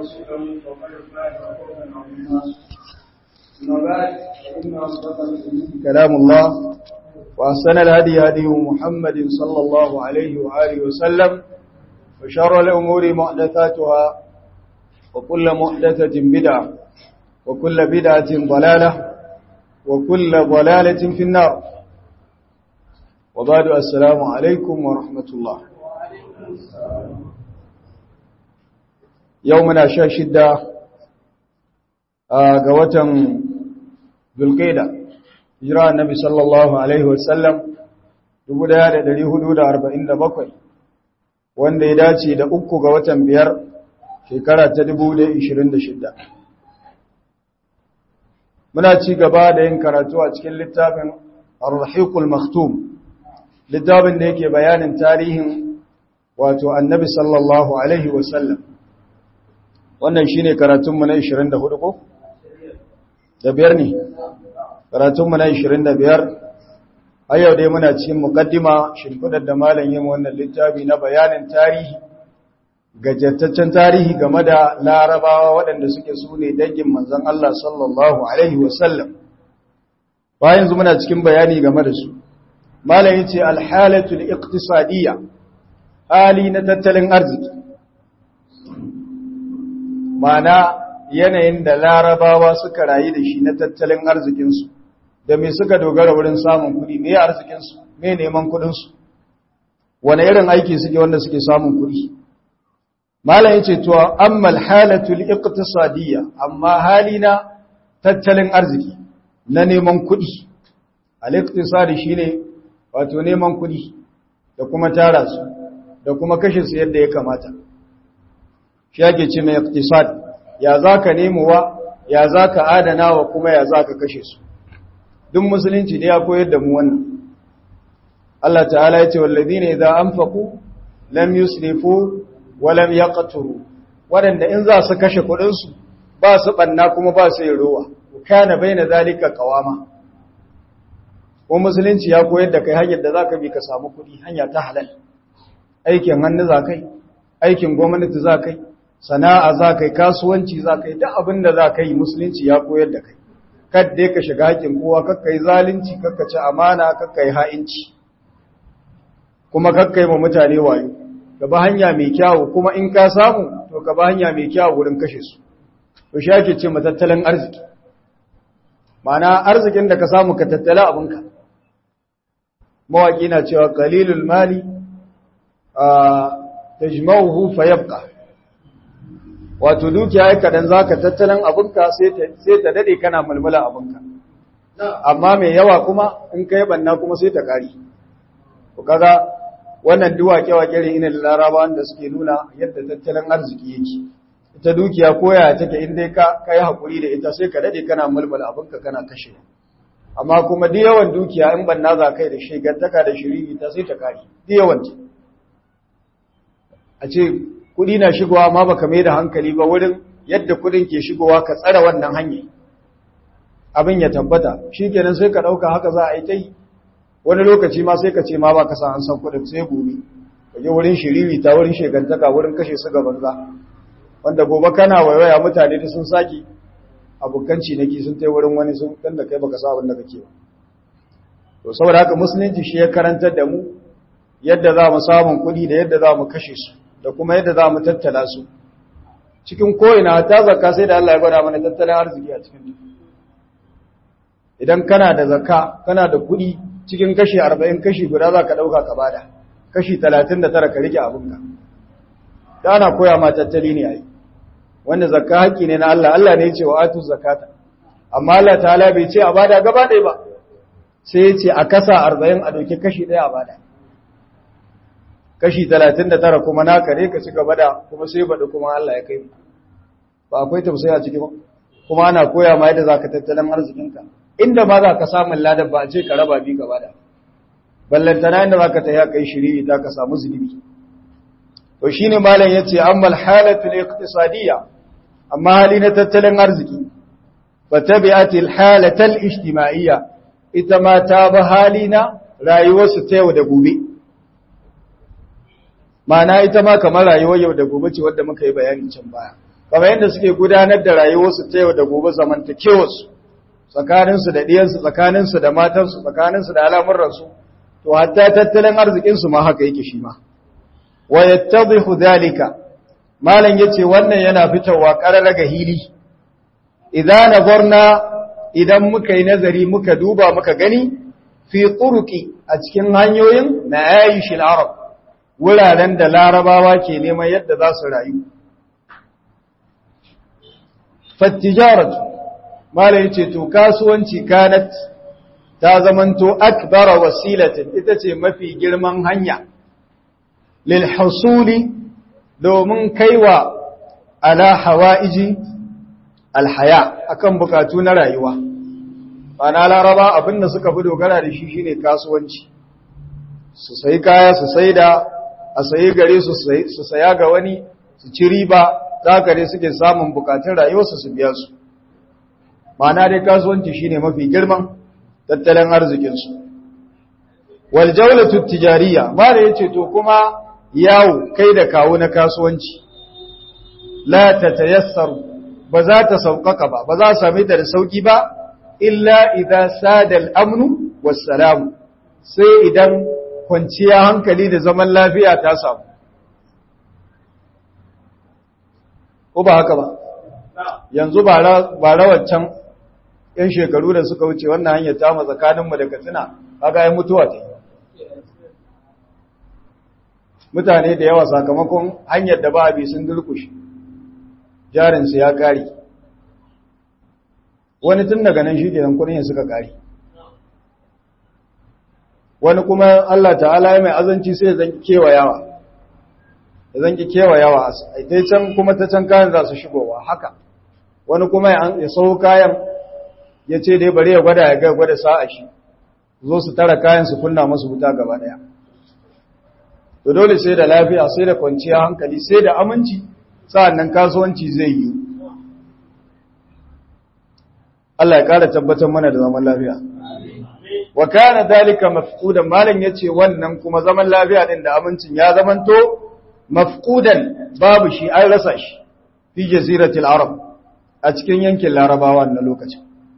ورسوله فقد فاز فوزا عظيما أما بعد فإن أصدق الحديث كلام الله وأحسن الهدي هدي محمد صلى الله عليه وآله وسلم وشر الأمور محدثاتها وكل محدثة بدعة وكل بدعة ضلالة وكل ضلالة في النار وبعد السلام عليكم ورحمة الله يومنا شاشدة قوة ذو القيدة hijira annabi sallallahu alaihi wasallam 1447 wanda ya dace da uku ga watan biyar shekara ta 2026 muna ci gaba da yin karatu a cikin littafin ar-rahiqul maktum littafin da yake bayanin tarihin wato annabi sallallahu alaihi wasallam wannan shine karatunmu na 24 ko da biyar ne karatunmu na 25 a yau dai muna cikin mukaddima shimfidar da malam yin wannan littafi na bayanin tarihi gajattaccen tarihi game da larabawa waɗanda suke su ne dangin manzon Allah sallallahu alaihi wasallam bayan yanzu muna cikin bayani game da su malam yace alhalatul iqtisadiyya hali na tattalin arziki mana yanayin da larabawa suka rayu da shi na tattalin arzikinsu da me suka dogara wurin samun kudi me arzikinsu me neman kudinsu wane irin aiki suke wanda suke samun kudi malam yace to ammal halatul iqtisadiyya amma halina tattalin arziki na neman kudi al-iqtisadi shine wato neman kudi da kuma tara su da kuma kashe su yadda ya kamata shi yake ce mai iqtisad ya zaka nemowa ya zaka adana wa kuma ya zaka kashe su duk musulunci ne ya koyar da mu wannan Allah ta'ala ya ce wallazina idza anfaqu lam yusrifu wa lam yaqturu wadanda in za su kashe kudin su ba su banna kuma ba su yin ruwa kana baina zalika qawama ko musulunci ya koyar da kai hanyar da zaka bi ka samu kudi hanya ta halal aikin hannu zakai aikin gwamnati zakai sana'a zakai kasuwanci zakai duk abin da zakai musulunci ya koyar da kai kadda ka shiga hakin kowa kakka yi zalunci kakka ci amana kakka yi ha'inci kuma kakka yi ma mutane wayo ka ba hanya mai kyawu kuma in ka samu to ka ba hanya mai kyawu wurin kashe su to shi ake ce matattalin arziki ma'ana arzikin da ka samu ka tattala abinka mawaƙi na cewa qalilul mali a tajma'uhu fayabqa wato dukiya ya kadan zaka tattalin abinka sai ta sai ta dade kana mulmula abinka amma mai yawa kuma in kai banna kuma sai ta kari to kaga wannan duwake wake ne ina larabawan da suke nuna yadda tattalin arziki yake ita dukiya koya take in dai ka kai hakuri da ita sai ka dade kana mulmula abinka kana kashe amma kuma duk yawan dukiya in banna za kai da shegantaka da shiriri ta sai ta kari duk yawan a ce kudi na shigowa ma baka mai da hankali ba wurin yadda kudin ke shigowa ka tsara wannan hanyar abin ya tabbata shi kenan sai ka ɗauka haka za a yi ta yi wani lokaci ma sai ka ce ma ba ka san an san kudin sai gobe ka je wurin shiriri ta wurin shegantaka wurin kashe su gaban za wanda gobe kana waiwaya mutane da sun saki abokan ciniki sun tai wurin wani sun dan da kai baka sa abin da kake ba to saboda haka musulunci shi ya karantar da mu yadda za mu samun kuɗi da yadda za mu kashe su da kuma yadda za mu tattala su cikin ko'ina ta zakka sai da Allah ya gwada mana tattalin arziki a cikin idan kana da zakka kana da kuɗi cikin kashi arba'in kashi guda za ka ɗauka ka bada kashi talatin da tara ka rike abinka da ana koya ma tattali ne a yi wanda zakka haƙƙi ne na Allah Allah ne ya ce wa atu zakata amma Allah ta'ala bai ce a bada gaba ɗaya ba sai ya ce a kasa arba'in a ɗauki kashi ɗaya a bada kashi talatin da tara kuma naka ne ka ci gaba da kuma sai baɗi kuma Allah ya kai mu ba akwai tausayi a ciki ba kuma ana koya ma yadda za ka tattalin arzikinka inda ma za ka samun ladan ba a ce ka raba bi gaba da ballantana inda za ka ta ya kai shiriri ta ka samu zunubi to shi ne malam ya ce amma halatu ne iqtisadiyya amma hali na tattalin arziki fa tabi'ati halatal ijtima'iyya ita ma ta ba hali na rayuwarsu ta yau da gobe Ma'ana ita ma kamar rayuwar yau da gobe ce wadda muka yi bayanin can baya kamar yadda suke gudanar da rayuwarsu ta yau da gobe zamantakewarsu tsakaninsu da ɗiyansu tsakaninsu da matansu tsakaninsu da al'amuransu to hatta tattalin arzikinsu ma haka yake shi ma wa yattadhihu dhalika malam yace wannan yana fitowa qarara ga hili idan nazarna idan muka yi nazari muka duba muka gani fi turuqi a cikin hanyoyin na ayishil arab wuraren da larabawa ke neman yadda za su rayu fattijaratu mala yace to kasuwanci kanat ta zamanto akbara wasilatin ita ce mafi girman hanya lil husuli domin kaiwa ala hawaiji alhaya akan bukatu na rayuwa bana laraba abinda suka fi dogara da shi shine kasuwanci su sayi kaya su saida a sayi gare su su saya ga wani su ci riba za gare suke samun bukatun rayuwarsu su biya su ma'ana dai kasuwanci shine mafi girman tattalin arzikinsu wal jawlatu tijariya ba da yace to kuma yawo kai da kawo na kasuwanci la tatayassaru ba za ta sauƙaƙa ba ba za a same ta da sauƙi ba illa idza sada al-amnu was-salam sai idan kwanciya hankali da zaman lafiya ta samu ko ba haka ba yanzu ba rawaccan yan shekaru da suka wuce wannan hanyar ta tsakaninmu da katsina kaga yi mutuwa ta mutane da yawa sakamakon hanyar da ba a bi sun dulkushe jarinsu ya kari wani tun daga nan shi ke kudin suka kari wani kuma Allah ta'ala ya mai azanci sai zan kewayawa ya zan kewayawa a can kuma ta can kayan za su shigowa haka wani kuma ya sau kayan ya ce dai bari ya gwada ya ga gwada sa'a shi zo su tara kayan su kunna masu wuta gaba daya to dole sai da lafiya sai da kwanciya hankali sai da aminci sa'annan kasuwanci zai yi Allah ya kara tabbatar mana da zaman lafiya wa kana dalika mafqudan malan yace wannan kuma zaman lafiya din da amincin ya zamanto mafqudan babu shi an rasa shi fi jaziratil arab a cikin yankin larabawa na lokacin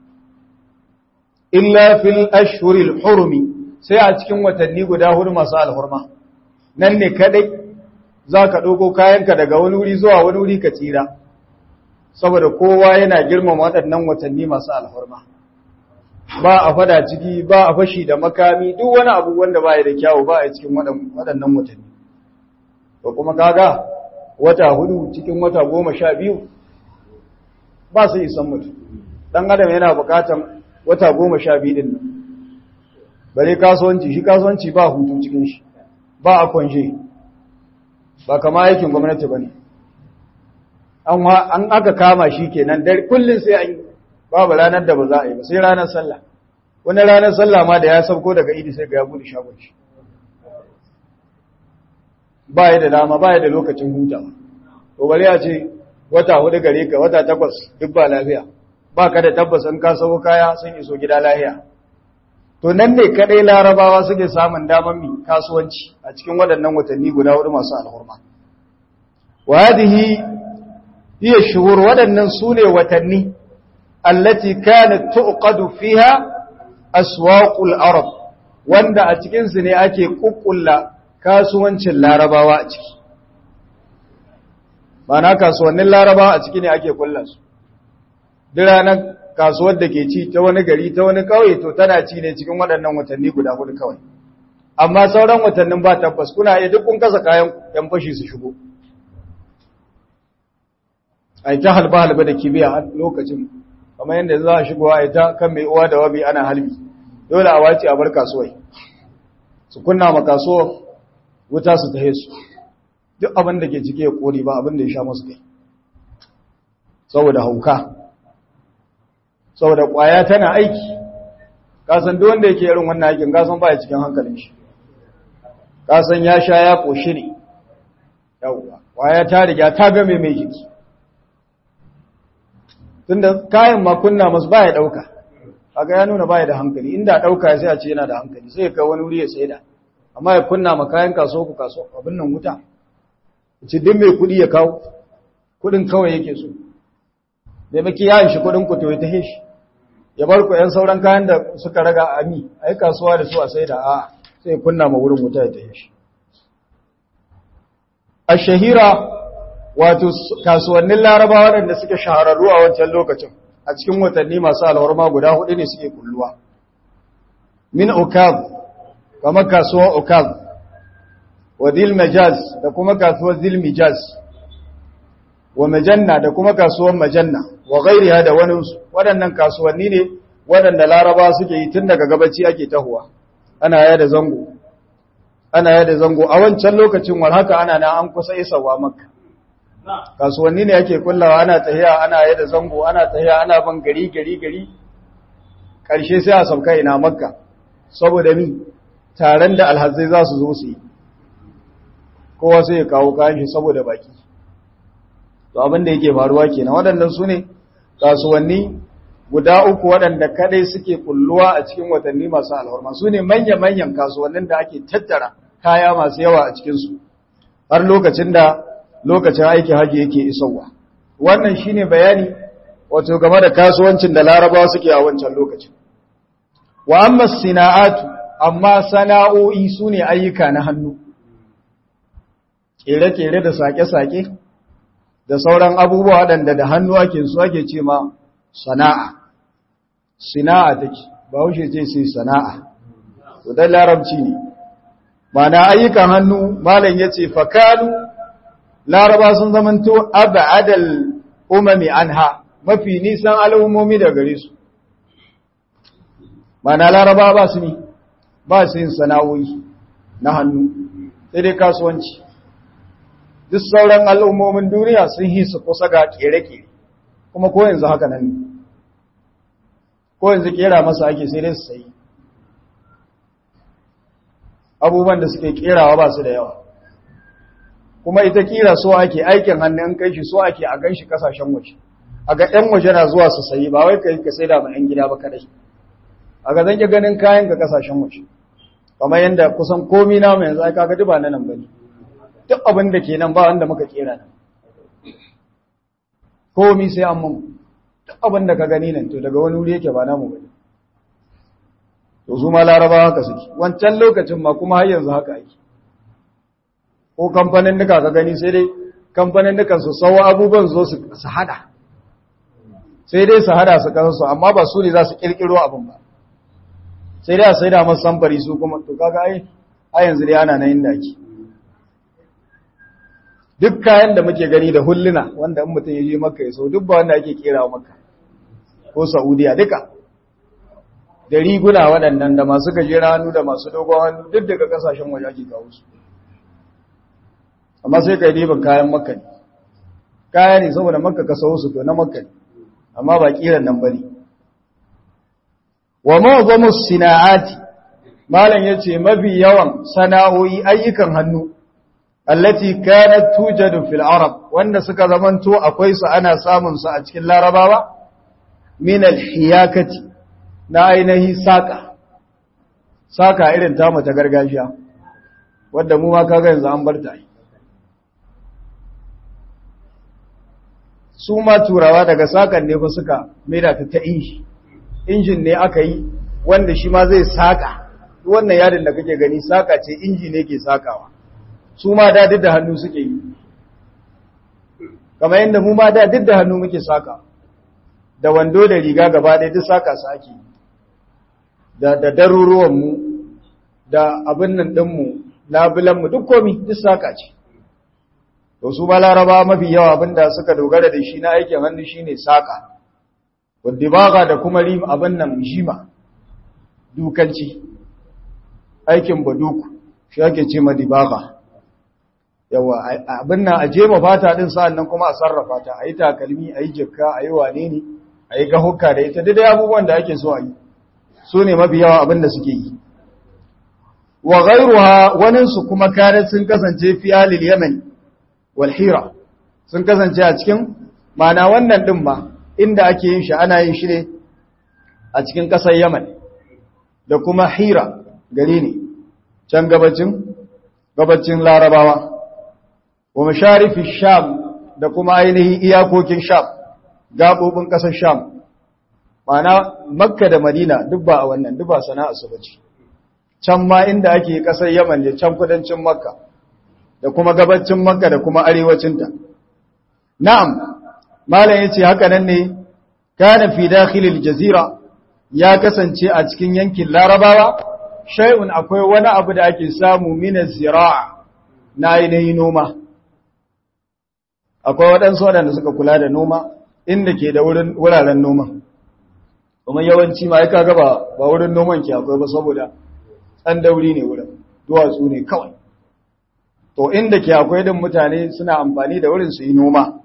illa fil ashhuril hurumi sai a cikin watanni guda hudu masu alhurma nan ne kadai zaka dauko kayanka daga wani wuri zuwa wani wuri ka tsira saboda kowa yana girmama waɗannan watanni masu alhurma ba a fada ciki ba a fashi da makami duk wani abu wanda ba ya da kyawu ba a cikin waɗannan watanni to kuma kaga wata hudu cikin wata goma sha biyu ba su isan mutu ɗan adam yana buƙatan wata goma sha biyu ɗin bare kasuwanci shi kasuwanci ba hutu cikin shi ba a kwanshe ba kama aikin gwamnati ba ne an aka kama shi kenan dare kullum sai an yi babu ranar da ba za a yi ba sai ranar sallah wani ranar sallah ma da ya sauko daga idi sai ga ya bude shagon shi ba ya da dama ba ya da lokacin hutawa to bari a ce wata hudu gare ka wata takwas duk ba lafiya ba ka da tabbas in ka sauko kaya sun iso gida lafiya to nan ne kadai larabawa suke samun daman mi kasuwanci a cikin waɗannan watanni guda hudu masu alhurma wa hadhihi hiya shuhur waɗannan sune watanni allati kanat tuqadu fiha aswaqul arab wanda a cikin su ne ake kukkulla kasuwancin larabawa a ciki na kasuwannin larabawa a ciki ne ake kulla su duk ranar kasuwar da ke ci ta wani gari ta wani kauye to tana ci ne cikin waɗannan watanni guda hudu kawai amma sauran watannin ba tabbas kuna iya duk kun kasa kayan yan fashi su shigo ai ta halba halba da kibiya a lokacin kamar yadda za a shigo a ita kan mai uwa da wabi ana halbi dole a wace a bar kasuwai su kunna ma kasuwa wuta su tahe su duk abin da ke cike ya kori ba abin da ya sha masu kai saboda hauka saboda kwaya tana aiki kasan duk wanda yake irin wannan aikin kasan baya cikin hankalin shi kasan ya sha ya koshi ne yawwa kwaya ta riga ta game mai jiki tunda kayan makunna masu baya dauka kaga ya nuna baya da hankali inda dauka sai a ce yana da hankali sai ya kai wani wuri ya saida amma ya kunna ma kayan kaso ku kaso abin nan wuta ci din mai kudi ya kawo kudin kawai yake so da maki ya shi kudin ku to ya tahe shi ya bar ku yan sauran kayan da suka raga a mi a yi kasuwa da su a sai da a sai kunna ma wurin wuta ya tahe shi a shahira wato kasuwannin laraba waɗanda suke shahararru a wancan lokacin a cikin watanni masu alwarma guda hudu ne suke kulluwa min ukaz kamar kasuwar ukaz wa zil majaz da kuma kasuwar zil mijaz wa majanna da kuma kasuwar majanna wa gairiya da waninsu waɗannan kasuwanni ne waɗanda laraba suke yi tun daga gabaci ake tahuwa ana yada zango ana yada zango a wancan lokacin war haka ana na an kusa isawa makka kasuwanni ne ake kullawa ana tahiya ana yada zango ana tahiya ana ban gari gari gari ƙarshe sai a sauka ina makka saboda mi taron da alhazai za su zo su yi kowa sai ya kawo kayan shi saboda baki to abin da yake faruwa kenan waɗannan su ne kasuwanni guda uku waɗanda kadai suke kulluwa a cikin watanni masu alhorma su ne manya-manyan kasuwannin da ake tattara kaya masu yawa a cikinsu har lokacin da lokacin aiki haji yake isowa wannan shine bayani wato game da kasuwancin da larabawa suke a wancan lokacin wa amma sina'atu amma sana'o'i su ne ayyuka na hannu kere-kere da sake-sake da sauran abubuwa waɗanda da hannu ake su ake ce ma sana'a sina'a take ba wuce ce sai sana'a to dan larabci ne mana ayyukan hannu malam yace fakanu laraba sun zamanto abadal umami anha mafi nisan al'ummomi da gare su mana laraba ba su ne ba su yin sana'o'i na hannu sai dai kasuwanci duk sauran al'ummomin duniya sun yi su kusa ga kere-kere kuma ko yanzu haka nan ne ko yanzu kera masa ake sai dai su sayi abubuwan da suke kerawa ba su da yawa kuma ita kira so ake aikin hannun kai shi so ake a gan shi kasashen waje a ga ‘yan waje na zuwa su sayi ba wai ka yi ka sai da ‘yan gida ba kadai a ga zan ganin kayan ga kasashen waje kamar yadda kusan komi na mai yanzu aka ga duba na nan bane duk abin da ke nan ba wanda muka kera nan komi sai an mun duk abin da ka gani nan to daga wani wuri yake ba namu bane to su ma laraba haka suke wancan lokacin ma kuma har yanzu haka ake ko kamfanin nuka ka gani sai dai kamfanin nukan su sauwa abubuwan zo su hada sai dai su hada su kansu amma ba su ne za su kirkiro abin ba sai dai a sai da masu samfari su kuma to kaga ai a yanzu dai ana nan inda ake duk kayan da muke gani da hulluna wanda in mutum ya je maka ya so duk ba wanda ake kera maka ko saudiya duka da riguna waɗannan da masu gajeren hannu da masu dogon hannu duk daga kasashen waje ake kawo su amma sai ka yi ribin kayan makka ne kaya ne saboda makka ka sau su to na makka ne amma ba kiran nan ba ne wa ma'azamu sina'ati malam ya ce mafi yawan sana'o'i ayyukan hannu allati kanat tujadu fil arab wanda suka zamanto akwai su ana samun su a cikin larabawa min al hiyakati na ainihi saka saka irin tamu ta gargajiya wadda mu ma kaga yanzu an bar ta su ma turawa daga sakan ne fa suka maida ta ta inji injin ne aka yi wanda shi ma zai saka wannan yadin da kake gani saka ce inji ne ke sakawa su ma da duk da hannu suke yi kamar yadda mu ma da duk da hannu muke saka da wando da riga gaba ɗaya duk saka su ake da da daruruwanmu da abin nan ɗinmu labulanmu duk komi duk saka ce to su ba laraba mafi yawa abinda suka dogara da shi na aikin hannu shine saka wadda da kuma rim abin nan jima dukanci aikin baduku shi ake ce ma dibaga yawa abin nan a jema fata din sa'an nan kuma a sarrafa ta a yi takalmi a yi jikka a yi wane ne a yi gahukka da ita dai abubuwan da ake so a yi su ne mafi yawa abin da suke yi wa ghairuha waninsu kuma kare sun kasance fi alil yaman wal hira sun kasance a cikin mana wannan din ma inda ake yin shi ana yin shi ne a cikin ƙasar yaman da kuma hira gari ne can gabacin gabacin larabawa wa masharifi sham da kuma ainihin iyakokin sham gaɓoɓin ƙasar sham mana makka da madina duk ba a wannan duk ba sana'a su bace can ma inda ake ƙasar yaman da can kudancin makka da kuma gabacin makka da kuma arewacinta na'am malam yace haka nan ne kana fi dakhilil jazira ya kasance a cikin yankin larabawa shay'un akwai wani abu da ake samu min zira'a na ainihin noma akwai waɗansu waɗanda suka kula da noma inda ke da wuraren noma kuma yawanci ma ya kaga ba ba wurin noman ke akwai ba saboda ɗan dauri ne wurin duwatsu ne kawai to inda ke akwai din mutane suna amfani da wurin su yi noma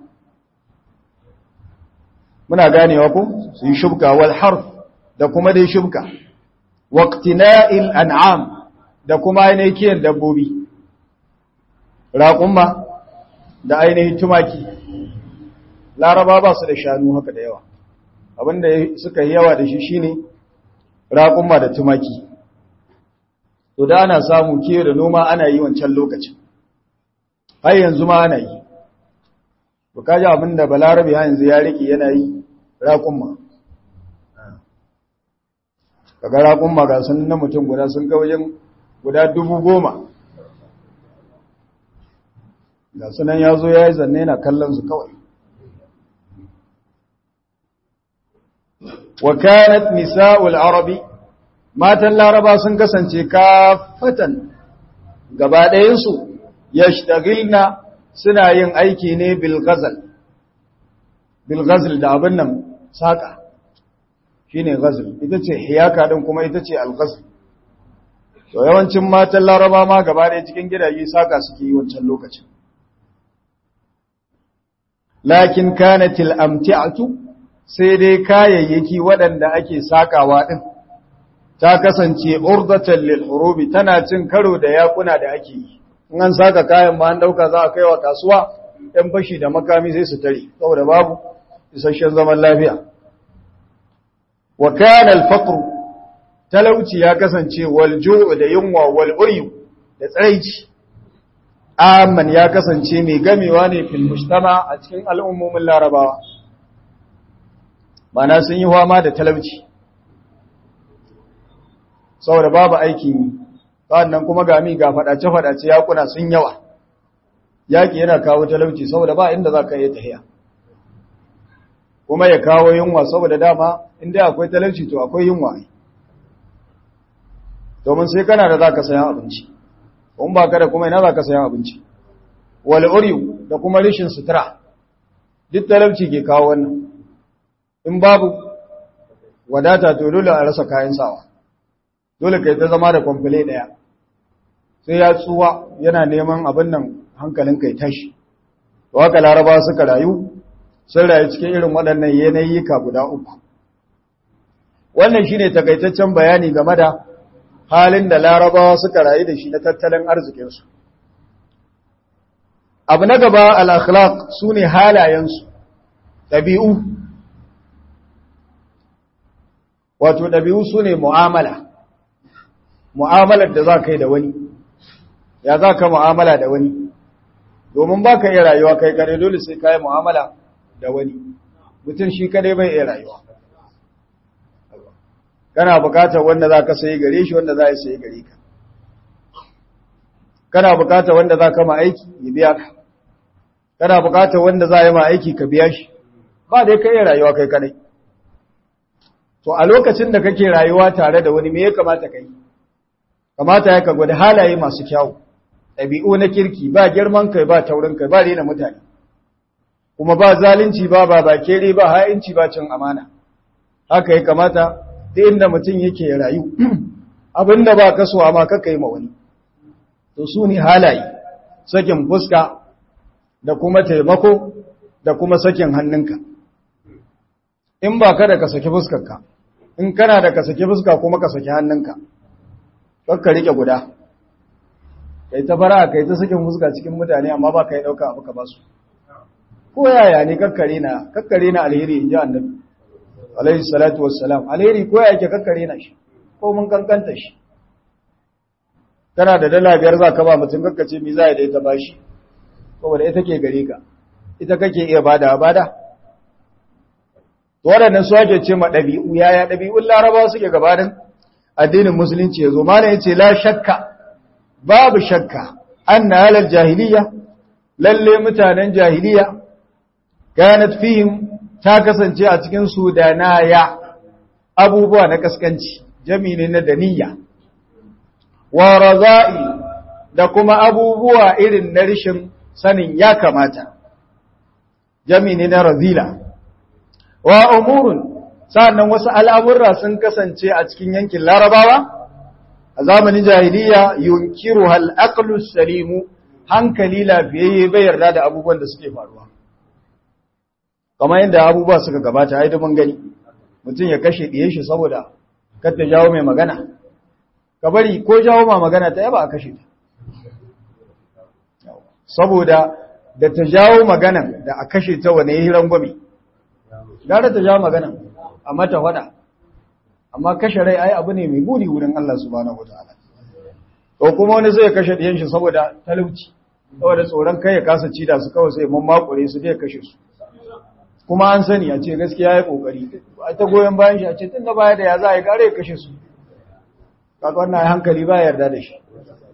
muna ganewa ko su yi shubka wal harf da kuma dai shubka waqtina'il an'am da kuma ainihin kiyan dabbobi raƙumma da ainihin tumaki laraba ba su da shanu haka da yawa abinda suka yi yawa da shi shine raƙumma da tumaki to da ana samu kiyo da noma ana yi wancan lokacin har yanzu ma ana yi to kaji abinda balarabe har yanzu ya rike yana yi raƙumma kaga raƙumma ga sun na mutum guda sun ga wajen guda dubu goma ga sunan ya zo ya yi zanne na kallon su kawai wa kanat nisa'ul arabi matan laraba sun kasance kafatan gaba ɗayansu yashtagilna suna yin aiki ne bil ghazal bil ghazal da abin nan saka shine ghazal ita ce hiyaka din kuma ita ce al ghazal to yawancin matan laraba ma gaba ɗaya cikin gidaje saka suke yi wancan lokacin lakin kanatil amti'atu sai dai kayayyaki waɗanda ake sakawa din ta kasance urdatan lil hurubi tana cin karo da yakuna da ake yi in an saka kayan ma an dauka za a kai wa kasuwa ɗan fashi da makami sai su tare saboda babu isasshen zaman lafiya wa kana al faqr talauci ya kasance wal ju'u da yunwa wal uryu da tsaraici amman ya kasance mai gamewa ne fil mujtama a cikin al'ummomin larabawa mana sun yi fama da talauci saboda babu aiki sannan kuma ga mi ga fadace-fadace yakuna sun yawa yaki yana kawo talauci saboda ba inda za ka yi tahiya kuma ya kawo yunwa saboda dama inda akwai talauci to akwai yunwa domin sai kana da za ka sayan abinci in ba ka da kuma ina za ka sayan abinci wal uriyu da kuma rishin sutura duk talauci ke kawo wannan in babu wadata to dole a rasa kayan sawa dole kai ta zama da kwamfule daya sai ya tsuwa yana neman abin nan hankalin kai tashi to haka laraba suka rayu sun rayu cikin irin waɗannan yanayika guda uku wannan shine takaitaccen bayani game da halin da larabawa suka rayu da shi na tattalin arzikinsu abu na gaba al-akhlaq sune halayensu ɗabi'u wato ɗabi'u sune mu'amala mu'amalar da za ka yi da wani ya za ka mu'amala da wani domin ba ka iya rayuwa kai kare dole sai ka yi mu'amala da wani mutum shi kadai bai iya rayuwa kana bukatar wanda za ka sayi gare shi wanda za a sayi gare ka kana bukatar wanda za ka ma aiki ya biya ka kana bukatar wanda za a yi ma aiki ka biya shi ba dai ka iya rayuwa kai kadai to a lokacin da kake rayuwa tare da wani me ya kamata ka yi kamata ya ka gwada halaye masu kyawu ɗabi'u na kirki ba girman kai ba taurin kai ba rena mutane kuma ba zalunci ba ba ba kere ba ha'inci ba cin amana haka ya kamata da inda mutum yake ya rayu abinda ba kaso amma kaka yi ma wani to su ne halaye sakin fuska da kuma taimako da kuma sakin hannunka in ba ka da ka saki fuskarka in kana da ka saki fuska kuma ka saki hannunka kakka rike guda kai ta fara kai ta sakin fuska cikin mutane amma ba ka yi ɗauka abu ka ba su ko yaya ne kakkare na kakkare na alheri in ji annabi alaihi salatu wassalam alheri ko yake kakkare na shi ko mun kankanta shi kana da dala biyar za ka ba mutum kakkace mi za ya da ita ba shi saboda ita ke gare ka ita kake iya bada bada waɗannan su ake ce ma ɗabi'u yaya ɗabi'un larabawa suke gabanin addinin musulunci ya zo mana ya ce la shakka babu shakka an na halar jahiliya lalle mutanen jahiliya kanat fihim ta kasance a cikin su da naya abubuwa na kaskanci jami'i na daniya wa raza'i da kuma abubuwa irin na rishin sanin ya kamata jami'i na razila wa umurun sa'annan wasu al'amurra sun kasance a cikin yankin larabawa a zamanin jahiliya yunkiru hal aqlu salimu hankali lafiyayye bai yarda da abubuwan da suke faruwa kamar yadda abubuwa suka gabata ai mun gani mutum ya kashe diye shi saboda kar ta jawo mai magana ka bari ko jawo ma magana ta yaba a kashe ta saboda da ta jawo maganan da a kashe ta wane yi rangwame gara ta jawo maganan a mata wada amma kashe rai ai abu ne mai buri wurin Allah subhanahu wataala ko kuma wani zai kashe diyan shi saboda talauci saboda tsoron kai ya kasa ci da su kawai sai mun makure su dai kashe su kuma an sani a ce gaskiya ya kokari a ta goyen bayan shi a ce tun da baya da ya za a yi kare ya kashe su kaga wannan hankali ba yarda da shi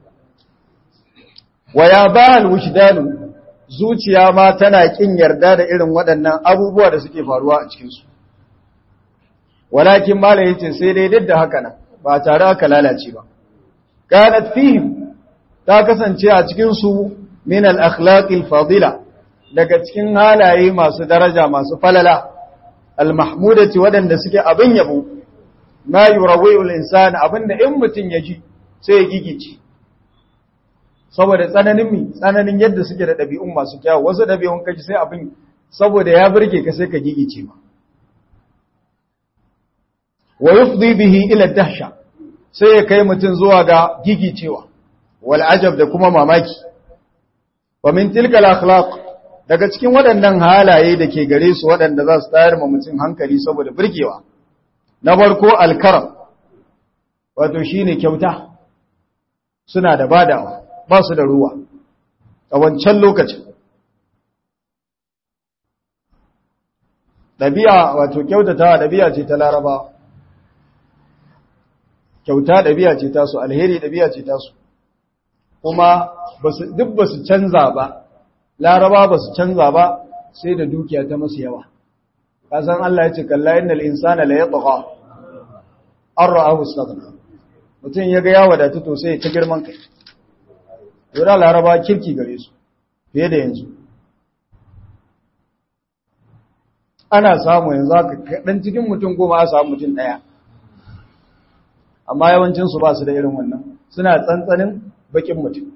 wa ya bahal wujdanu zuciya ma tana kin yarda da irin waɗannan abubuwa da suke faruwa a cikin su walakin mala yace sai dai duk da haka nan ba tare aka lalace ba kanat fihim ta kasance a cikin su min al akhlaq al fadila daga cikin halaye masu daraja masu falala al mahmudati wadanda suke abin yabo ma yurawi al insan abinda in mutun ya ji sai ya gigice saboda tsananin mi tsananin yadda suke da dabi'un masu kyawu wasu dabi'un kaji sai abin saboda ya burge ka sai ka gigice ma wa yufdi bihi ila dahsha sai ya kai mutun zuwa ga gigicewa wal ajab da kuma mamaki wa min tilka al akhlaq daga cikin waɗannan halaye da ke gare su waɗanda za su tayar ma mutum hankali saboda burgewa na farko alkaram wato shine kyauta suna da badawa ba su da ruwa a wancan lokacin ɗabi'a wato kyautatawa ɗabi'a ce ta larabawa kyauta ɗabi'a ce tasu alheri ɗabi'a ce tasu kuma duk ba su canza ba laraba ba su canza ba sai da dukiya ta masu yawa kasan Allah ya ce kalla innal insana la yatgha an ra'ahu istaghna mutum ya ga ya wadatu to sai ta girman kai dole laraba kirki gare su fiye da yanzu ana samu yanzu haka dan cikin mutum goma a samu mutum daya amma yawancinsu ba su da irin wannan suna tsantsanin bakin mutum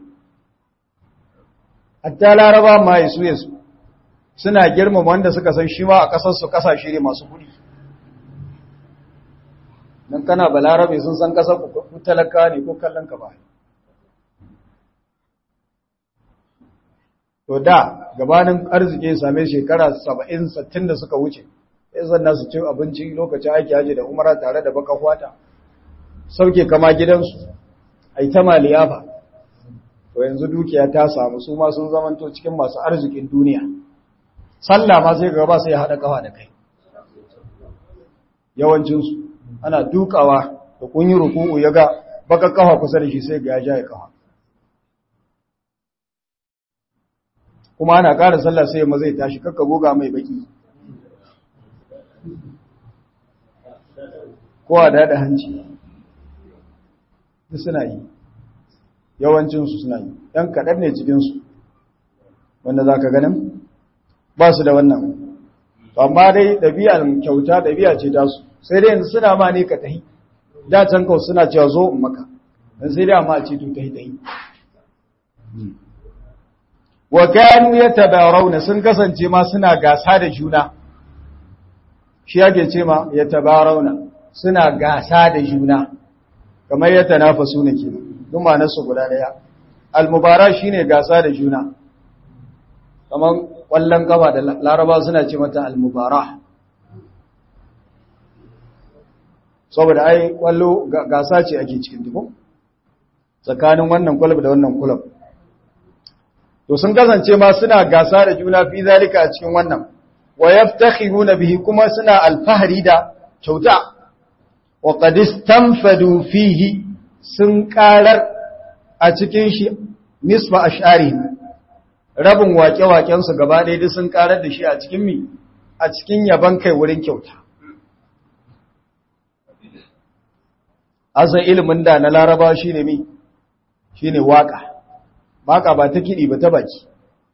hatta laraba ma yasu yasu suna girmama wanda suka san shi ma a ƙasarsu ƙasashe ne masu kuɗi don kana balarabe sun san ƙasar ku talaka ne ko kallon ka ba to da gabanin arziki ya same shekara saba'in sattin da suka wuce ya zanna su ci abinci lokacin aiki haji da umara tare da baka kwata sauke kama gidansu a yi ta maliyafa to yanzu dukiya ta samu su ma sun zamanto cikin masu arzikin duniya sallah ma sai gaba sai ya haɗa kawa da kai yawancinsu ana dukawa da kun yi ruku'u ya ga baka kawa kusa da shi sai ga ya ja ya kawa kuma ana ƙara sallah sai ma zai tashi kakka goga mai baki ko a daɗa hanci suna yi yawancinsu suna yi ‘yan kaɗan ne cikinsu wanda za ka ganin ba su da wannan amma dai ɗabi'a kyauta ɗabi'a ce ta su sai dai yanzu suna ma ne ka tahi da can kawai suna cewa zo in maka don sai dai amma a ce to tahi tahi wa kanu ya tabarauna sun kasance ma suna gasa da juna shi yake ce ma ya tabarauna suna gasa da juna kamar ya tanafasu ne kenan duk ma'anarsu guda daya almubara shine gasa da juna kamar kwallon gaba da laraba suna ce mata almubara saboda ai kwallo gasa ce ake cikin duku tsakanin wannan kulub da wannan kulub to sun kasance ma suna gasa da juna fi zalika a cikin wannan wa yaftakhiruna bihi kuma suna alfahari da kyauta wa qad istanfadu fihi sun karar a cikin shi nisfa ash'ari rabin waƙe-waƙen su gaba ɗaya sun karar da shi a cikin mi a cikin yaban kai wurin kyauta asan ilimin da na laraba shine mi shine waka waka ba ta kiɗi ba ta baki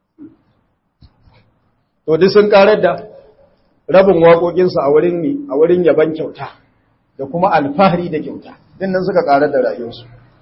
to duk sun karar da rabin waƙoƙinsu a wurin mi a wurin yaban kyauta da kuma alfahari da kyauta din nan suka karar da rayuwarsu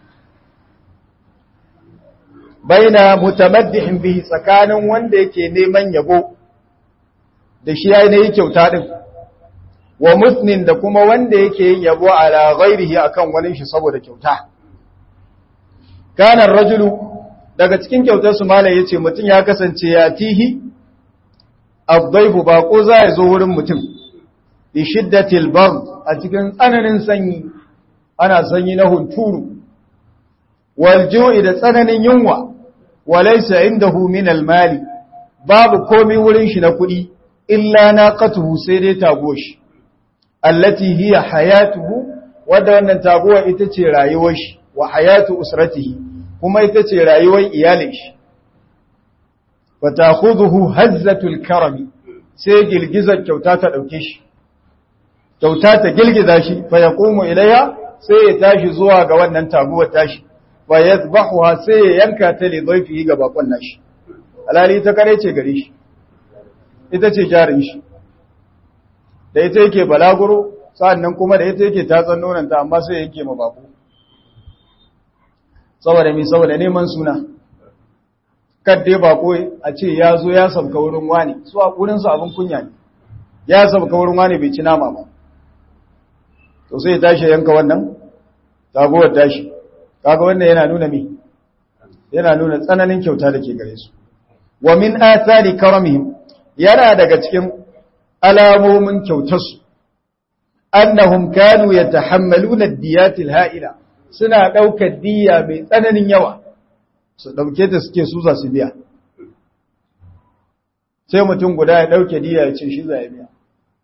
baina mutamaddihin bihi tsakanin wanda yake neman yabo da shi yayin yi kyauta din wa musnin da kuma wanda yake yin yabo ala ghairihi akan wani shi saboda kyauta kana rajulu daga cikin kyautar su malai yace mutun ya kasance ya tihi abdaifu bako za ya zo wurin mutum bi shiddatil bard a cikin tsananin sanyi ana sanyi na hunturu wal ju'i da tsananin yunwa walaysa indahu min al mali babu komai wurin shi na kuɗi illa naqatuhu sai dai tagoshi allati hiya hayatuhu wadda wannan taguwa ita ce rayuwar shi wa hayatu usratihi kuma ita ce rayuwar iyalin shi fa ta'khudhuhu hazzatul karami sai girgizar kyauta ta dauke shi kyauta ta girgiza shi fa yaqumu ilayha sai ya tashi zuwa ga wannan taguwar tashi fa yadhbahuha sai ya yanka ta li dhaifihi ga bakon nashi alali ta kare ce gare shi ita ce jarin shi da ita yake balaguro sa'annan kuma da ita yake tatsan nonanta amma sai yake ma bako saboda mi saboda neman suna kadde bako a ce ya zo ya sabka wurin wani su a wurin su abin kunya ne ya sabka wurin wani bai ci nama ba to sai ya tashi yanka wannan tagowar tashi kaga wannan yana nuna mi yana nuna tsananin kyauta da ke gare su wa min athari karamihim yana daga cikin alamomin kyautarsu annahum kanu yatahammaluna ad-diyat al-ha'ila suna daukar diya mai tsananin yawa su dauke ta suke su za su biya sai mutum guda ya dauke diya ya ce shi za ya biya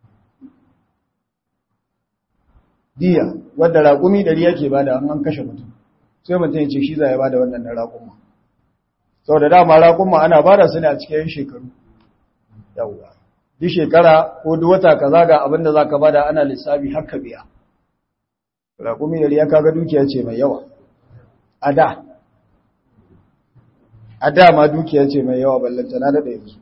diya wanda raƙumi ɗari yake bada an kashe mutum sai mutum ya ce shi za ya bada wannan raƙuma sau da dama raƙuma ana bada su ne a cikin shekaru yawwa duk shekara ko duk wata kaza ga abinda za ka bada ana lissafi haka biya raƙumi yari ya kaga dukiya ce mai yawa a da a da ma dukiya ce mai yawa ballanta na daɗa yanzu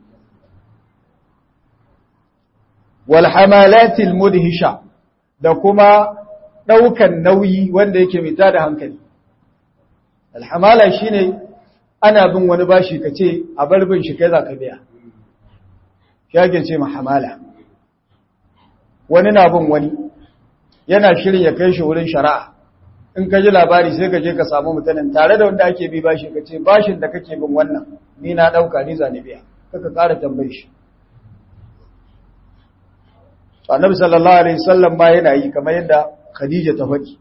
walhamalatil mudhisha da kuma ɗaukan nauyi wanda yake mita da hankali alhamala shine ana bin wani bashi ka ce a barbin shi kai za ka biya shage ce mahamala wani na bin wani yana shirin ya kai shi wurin shari'a in ka ji labari sai ka je ka samu mutanen tare da wanda ake bi bashi ka ce bashin da kake bin wannan ni na dauka ni zane biya kaka ƙara tambayi shi annabi sallallahu alaihi wasallam ma yana yi kamar yadda khadija ta faɗi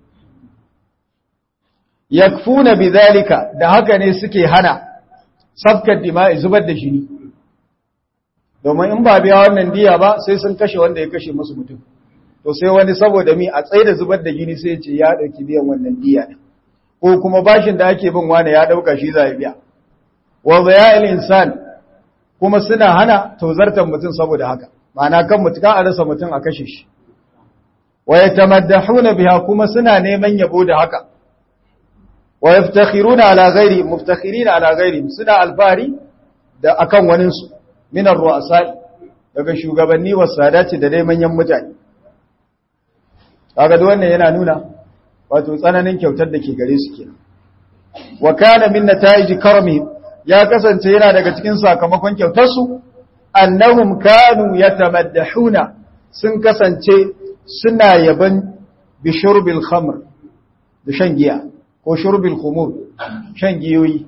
yakfuna bidhalika da haka ne suke hana sabkar dima'i zubar da jini domin in ba biya wannan diya ba sai sun kashe wanda ya kashe musu mutum to sai wani saboda mi a tsaye da zubar da jini sai ce ya dauki biyan wannan diya ne ko kuma bashin da ake bin wani ya dauka shi za ya biya wa zaya'il insan kuma suna hana tozartar mutum saboda haka ma'ana kan mutum a rasa mutum a kashe shi wa yatamaddahuna biha kuma suna neman yabo da haka wa yaftakhiruna ala ghairi muftakhirina ala ghairi suna alfari da akan waninsu minar ru'asa daga shugabanni wa sadati da dai manyan mutane kaga duk wannan yana nuna wato tsananin kyautar da ke gare su kenan wa kana min nataiji karmi ya kasance yana daga cikin sakamakon kyautar su annahum kanu yatamaddahuna sun kasance suna yaban bi shurbil khamr da shan giya ko shurbil khumur shan giyoyi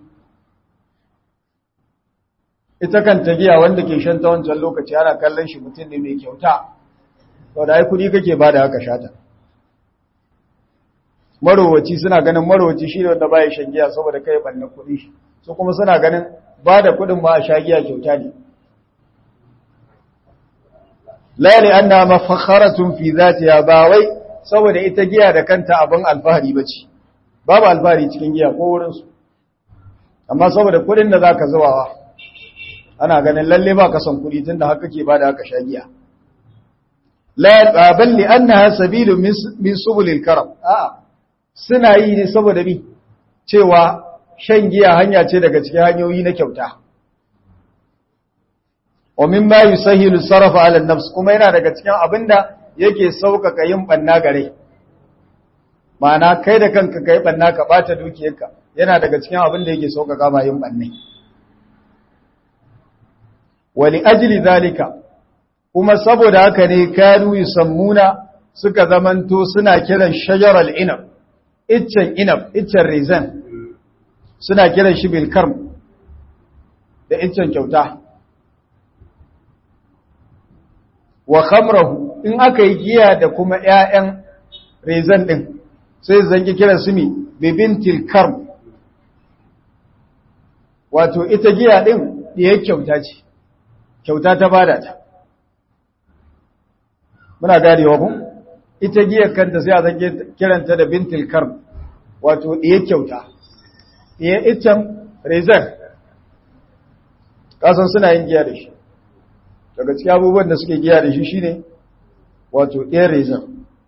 ita kanta giya wanda ke shan ta wancan lokaci ana kallon shi mutum ne mai kyauta to da ai kudi kake bada haka shata marowaci suna ganin marowaci shi ne wanda baya shan giya saboda kai banna kudi su kuma suna ganin ba da kudin ba a shagiya kyauta ne la li anna mafakharatun fi zatiha ba wai saboda ita giya da kanta abin alfahari bace babu alfahari cikin giya ko wurin su amma saboda kudin da zaka zuwawa ana ganin lalle ba ka son kudi tunda haka ke bada haka shagiya la bal li annaha sabilun min subulil karam a suna yi ne saboda bi cewa shan giya hanya ce daga cikin hanyoyi na kyauta wa mimma yusahilu sarfa ala nafs kuma yana daga cikin abinda yake saukaka yin banna gare ma'ana kai da kanka kai banna ka bata dukiyarka yana daga cikin abinda yake saukaka ma yin banne wa li ajli zalika kuma saboda haka ne kanu yusammuna suka zamanto suna kiran shajaral inab iccen inab iccen rizan suna kiran shi bilkarm da iccen kyauta wa khamrahu in aka yi giya da kuma ƴaƴan rezan din sai zangi kiran su mi bibintil karm wato ita giya din diyar kyauta ce kyauta ta bada ta muna gadewa ku ita giyar kanta sai a zangi kiranta da bintil karm wato diyar kyauta diyar iccen rezan kasan suna yin giya da shi daga cikin abubuwan da suke giya da shi shine wato ɗaya rezan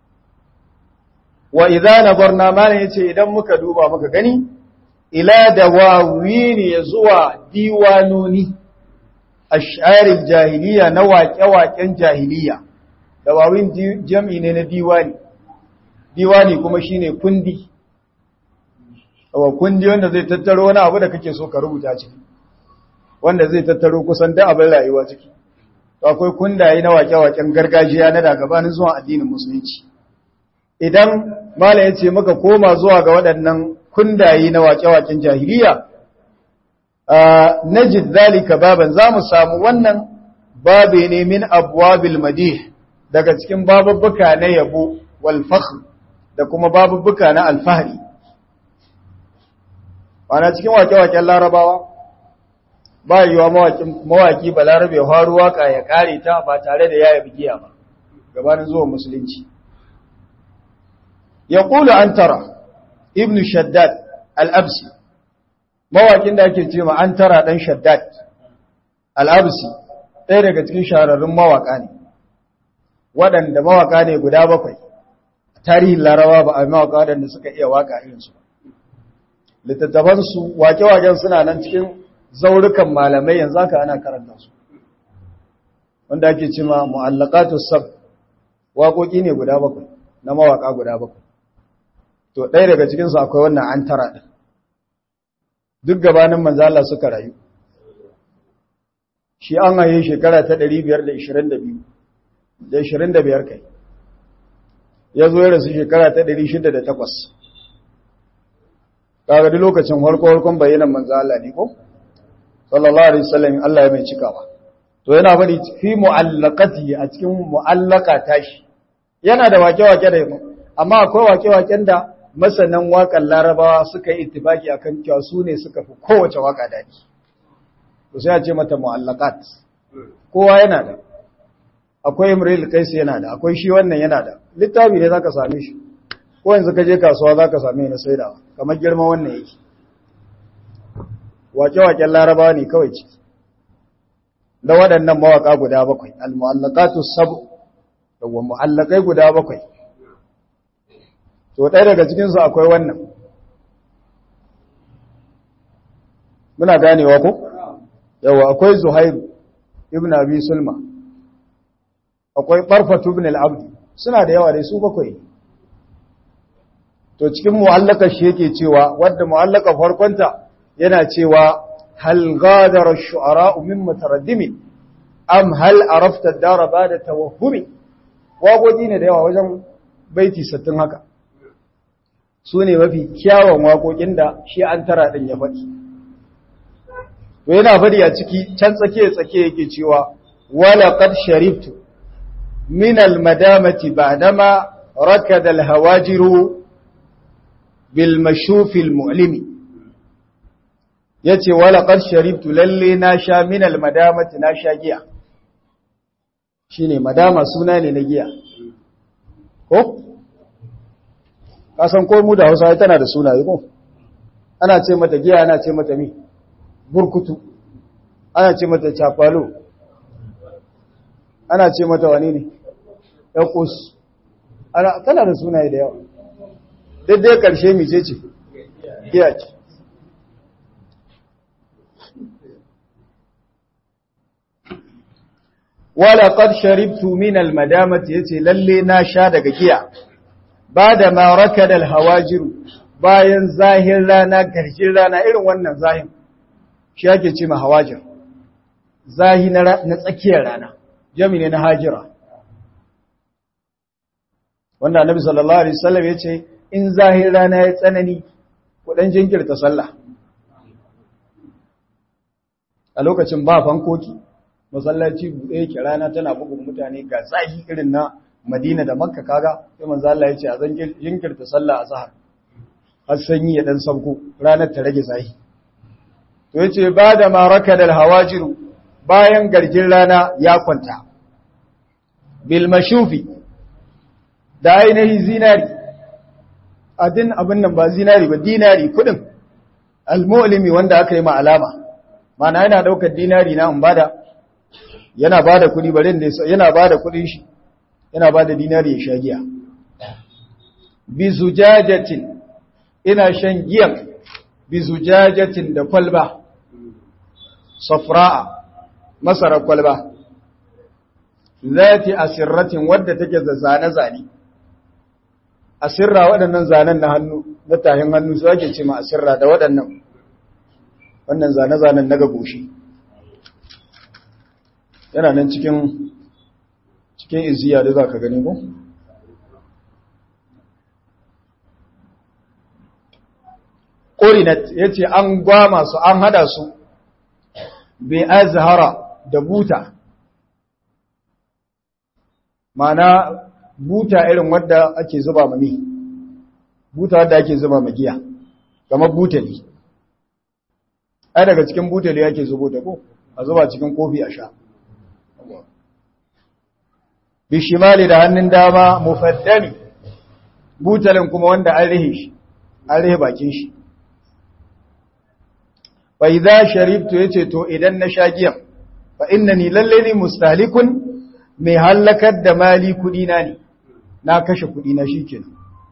wa idza nabarna mana yace idan muka duba muka gani ila dawawini ya zuwa diwanoni ash'aril jahiliya na waƙe-waƙen jahiliya dawawin jam'i ne na diwani diwani kuma shine kundi wa kundi wanda zai tattaro wani abu da kake so ka rubuta ciki wanda zai tattaro kusan da abin rayuwa ciki to akwai kundaye na wake-waken gargajiya na dagabanin zuwa addinin musulunci idan mala ya ce maka koma zuwa ga waɗannan kundaye na wake-waken jahiliya najid zalika baban za mu samu wannan babe ne min abwabil madih daga cikin babubbuka na yabo wal fakhr da kuma babubbuka na alfahari ana cikin wake-waken larabawa ba yiwa mawaki balarabe haru waka ya kare ta ba tare da yaya bigiya ba gabanin zuwa musulunci ya kula an tara ibn shaddad al'absi mawakin da ake ce ma an tara ɗan shaddad al'absi ɗaya daga cikin shahararrun mawaka ne waɗanda mawaka ne guda bakwai tarihin larawa ba a mawaka waɗanda suka iya waka irinsu ba littattafansu wake-waken suna nan cikin zaurukan malamai yanzu haka ana karanta su wanda ake cima mu'allaqatu sab waƙoƙi ne guda bakwai na mawaƙa guda bakwai to ɗaya daga cikin su akwai wannan an tara din duk gabanin manzo Allah suka rayu shi an haye shekara ta 522 da 25 kai ya zo ya rasu shekara ta 608 kaga duk lokacin farko farkon bayanan manzo Allah ne ko sallallahu alaihi wasallam Allah ya mai cikawa to yana bari fi mu'allaqati a cikin mu'allaka tashi yana da wake-wake da amma akwai wake-waken da masanan waƙar larabawa suka yi ittifaki akan cewa su ne suka fi kowace waka dadi to sai a ce mata mu'allaqat kowa yana da akwai imril qais yana da akwai shi wannan yana da littafi ne zaka same shi ko yanzu ka je kasuwa zaka same ni saidawa kamar girman wannan yake wake-waken larabawa ne kawai ciki da waɗannan mawaƙa guda bakwai al-mu'allaqatu sab'u da mu'allaqai guda bakwai to ɗaya daga cikin su akwai wannan muna ganewa ko yawa akwai zuhair ibn abi sulma akwai barfatu ibn al-abd suna da yawa dai su bakwai to cikin mu'allaka shi yake cewa wadda mu'allaka farkonta yana cewa hal ghadara ash-shu'ara min mutaraddimin am hal arafta ad-dara ba'da tawahhumi waƙoƙi ne da yawa wajen baiti 60 haka su ne mafi kyawun waƙoƙin da shi an tara din ya faɗi to yana faɗi a ciki can tsake tsake yake cewa wala qad sharibtu min al-madamati ba'dama rakada al-hawajiru bil mashuf al-mu'limi yace wala qad sharibtu lalle na sha min al madamati na sha giya shine madama suna ne na giya ko kasan ko mu da Hausa tana da sunaye ko ana ce mata giya ana ce mata mi burkutu ana ce mata chapalo ana ce mata wani ne yakus ana tana da sunaye da yawa daidai karshe mi ce ce giya ce wala qad sharibtu min al-madamati yace lalle na sha daga giya bada ma rakada al-hawajir bayan zahir rana garjin rana irin wannan zahin shi yake ce ma hawajir zahi na na tsakiyar rana jami ne na hajira wanda annabi sallallahu alaihi wasallam yace in zahir rana ya tsanani ku dan jinkirta sallah a lokacin ba fankoki masallaci buɗe yake rana tana bugun mutane ga tsahi irin na Madina da Makka kaga sai manzo Allah ya ce a zan jinkirta sallah azhar har sanyi ya dan sauko ranar ta rage tsahi to yace ba da ma rakadal hawajiru bayan garjin rana ya kwanta bil mashufi da ainihin zinari adin abin nan ba zinari ba dinari kudin al-mu'limi wanda aka yi ma alama mana yana daukar dinari na in bada yana ba da kuɗi barin da yana ba da kuɗin shi yana ba da dinari ya sha giya bi zujajatin ina shan giyan bi zujajatin da kwalba safra'a masara kwalba zati asirratin wadda take da zane-zane asirra waɗannan zanen na hannu na tahin hannu su ake ce ma asirra da waɗannan wannan zane-zanen na gagoshi yana nan cikin cikin iziya da za ka gani ko? ƙorinat ya ce an gwama su an hada su bai azhara da buta mana buta irin wadda ake zuba mami buta wadda ake zuba magiya kamar butali ai daga cikin butali ake zubo da ko a zuba cikin kofi a sha bishimali da hannun dama mufaddami butalin kuma wanda an rihe shi an rihe bakin shi fa idza sharibtu yace to idan na sha giyan fa innani lalle ni mustalikun mai halakar da mali kudi na ne na kashe kudi na shikenan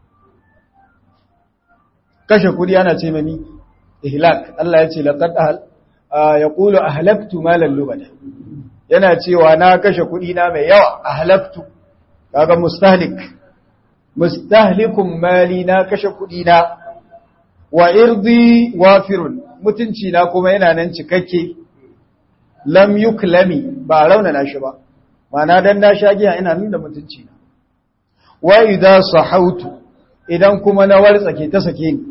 kashe kudi ana ce mani ihlak Allah ya ce laqad yaqulu ahlaktu malan lubada yana cewa na kashe kuɗi na mai yawa a halaktu kaga mustahlik mustahlikun mali na kashe kuɗi na wa irdi wafirun mutunci na kuma yana nan cikakke lam yuklami ba raunana shi ba mana dan na sha giya ina nan da mutunci na wa idza sahautu idan kuma na wartsake ta sake ni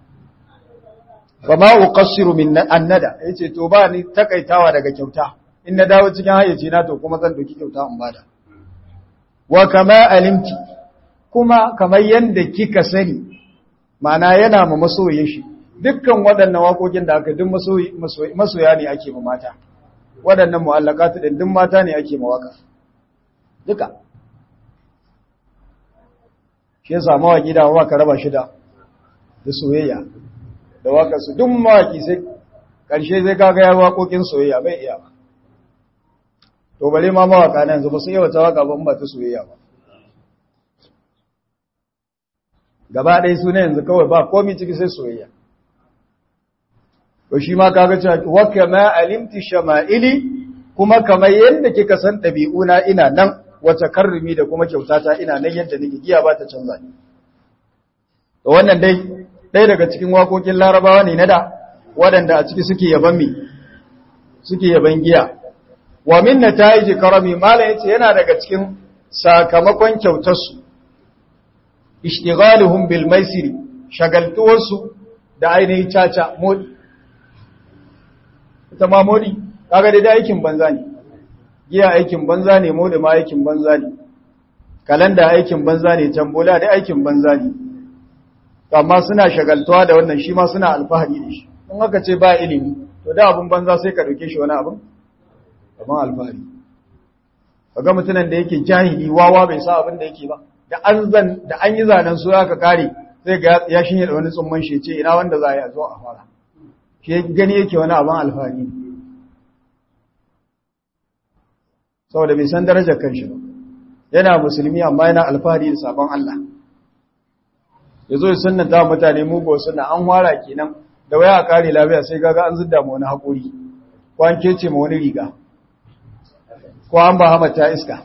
ba ma uqassiru min annada yace to ba ni takaitawa daga kyauta in na dawo cikin hayyaci na to kuma zan doki kyauta in bada wa kama alimti kuma kamar yanda kika sani ma'ana yana ma masoyin shi dukkan waɗannan waƙoƙin da aka duk masoya ne ake ma mata waɗannan mu'allaqatu din duk mata ne ake ma waka duka shi yasa mawaki da waka raba shi da da soyayya da waka su duk mawaki sai ƙarshe zai kaga ya waƙoƙin soyayya bai iya ba to bare ma mawaka na yanzu ba su yawa ta waka ba ba ta soyayya ba gaba ɗaya su ne yanzu kawai ba komi ciki sai soyayya to shi ma kaga cewa wa kama alimti shama'ili kuma kamar yadda kika san ɗabi'una ina nan wata karrumi da kuma kyautata ina nan yadda nake giya ba ta canza ni to wannan dai ɗaya daga cikin waƙoƙin larabawa ne na da waɗanda a ciki suke yaban mi suke yaban giya wa min nata'iji karami mala yace yana daga cikin sakamakon kyautarsu ishtighaluhum bil maisiri shagaltuwarsu da ainihin caca modi ita ma modi kaga dai aikin banza ne giya aikin banza ne modi ma aikin banza ne kalanda aikin banza ne tambola dai aikin banza ne amma suna shagaltuwa da wannan shi ma suna alfahari da shi in aka ce ba ilimi to da abin banza sai ka ɗauke shi wani abin kamar alfahari kaga mutumin da yake jahili wawa bai sa abin da yake ba da an zan da an yi zanen su aka kare sai ga ya shinye da wani tsumman shi ce ina wanda za a zo a fara shi gani yake wani abin alfahari saboda bai san darajar kanshi ba yana musulmi amma yana alfahari da sabon Allah ya zo sunna ta mutane mugo suna an wara kenan da waya a kare lafiya sai gaga an zidda ma wani haƙuri ko an kece ma wani riga ko an ba hamata iska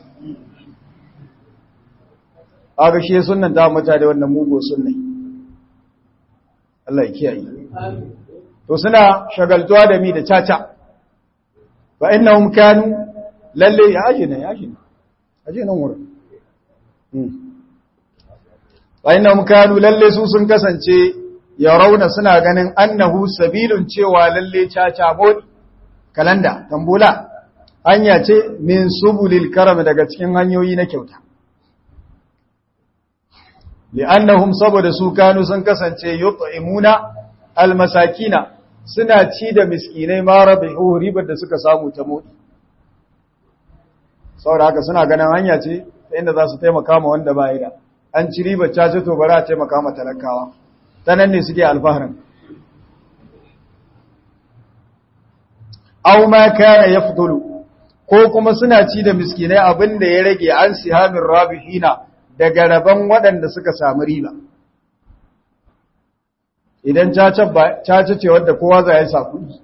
aga shi sunnan ta mutane wannan mugo sunna Allah ya kiyaye to suna shagaltuwa da mi da caca fa innahum kanu lalle ya ajina ya ajina aje nan wurin bayan kanu lalle su sun kasance ya rauna suna ganin annahu sabilun cewa lalle caca modi kalanda tambula hanya ce min subulil karam daga cikin hanyoyi na kyauta li'annahum saboda su kanu sun kasance yut'imuna almasakina suna ci da miskinai ma rabihu ribar da suka samu ta modi saboda haka suna ganin hanya ce ta inda za su taimaka ma wanda ba da an ci ribar cace to bari a taimaka ma talakawa ta nan ne suke alfaharin aw ma kana yafdulu ko kuma suna ci da miskinai abin da ya rage an sihamin rabihina daga rabon waɗanda suka samu riba idan cace ce wadda kowa za ya sa kuɗi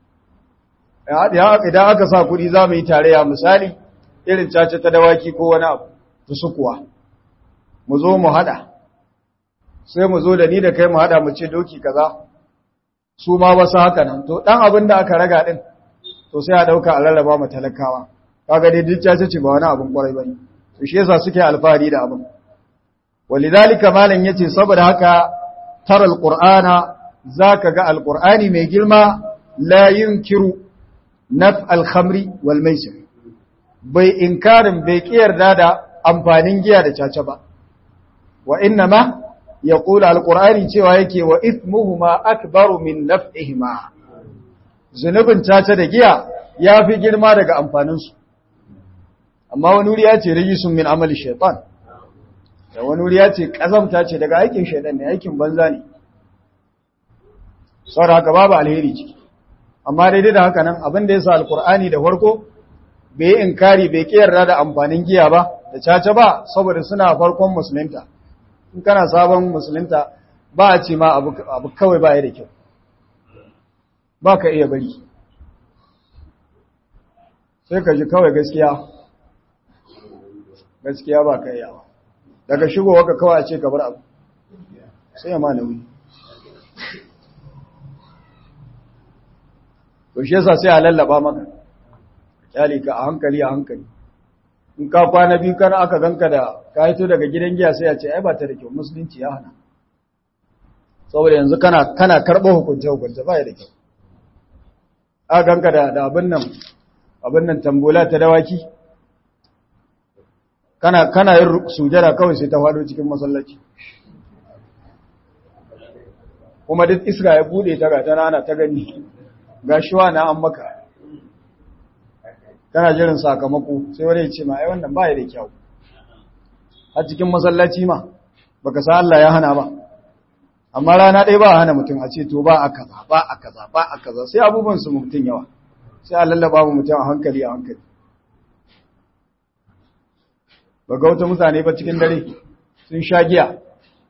idan aka sa kuɗi za mu yi tarayya misali irin cace ta dawaki ko wani abu ta sukuwa mu zo mu hada sai mu zo da ni da kai mu hada mu ce doki kaza su ma wasu haka nan to dan abin da aka raga din to sai a dauka a rarraba mu talakawa kaga dai duk cace ce ba wani abin kwarai bane to shi yasa suke alfahari da abin walidhalika malan yace saboda haka taral qur'ana zaka ga alqur'ani mai girma la yunkiru naf al-khamri wal maisir bai inkarin bai yarda da amfanin giya da caca ba wa inna ma ya kula alkur'ani cewa yake wa ismuhuma akbaru min naf'ihima zunubin caca da giya ya fi girma daga amfaninsu amma wani wuri ya ce rijisun min amali shaitan da wani wuri ya ce ƙazamta ce daga aikin shaitan ne aikin banza ne saboda haka babu alheri ciki amma daidai da haka nan abin da ya sa alkur'ani da farko bai yi inkari bai yarda da amfanin giya ba da caca ba saboda suna farkon musulunta in kana sabon musulunta ba a ce ma abu kawai ba ya da kyau ba ka iya bari sai ka ji kawai gaskiya gaskiya ba ka iya daga shigowa ka kawai a ce ka bar abu sai ya ma nauyi to shi yasa sai a lallaba maka kyale ka a hankali a hankali in ka kwana biyu kana aka ganka da ka hito daga gidan giya sai ya ce ai ba ta da kyau musulunci ya hana saboda yanzu kana kana karɓo hukunce hukunce ba ya da kyau aka ganka da da abin nan abin nan tambola ta dawaki kana kana yin sujada kawai sai ta faɗo cikin masallaci kuma duk iska ya bude ta ga tana ana ta gani gashi wa na an maka kana jirin sakamako sai wani ya ce ma ai wannan ba ya da kyau a cikin masallaci ma baka sa Allah ya hana ba amma rana ɗaya ba a hana mutum a ce to ba a kaza ba a kaza ba a kaza sai abubuwan su mutum yawa sai a lallaba mu mutum a hankali a hankali ba ga wata mutane ba cikin dare sun sha giya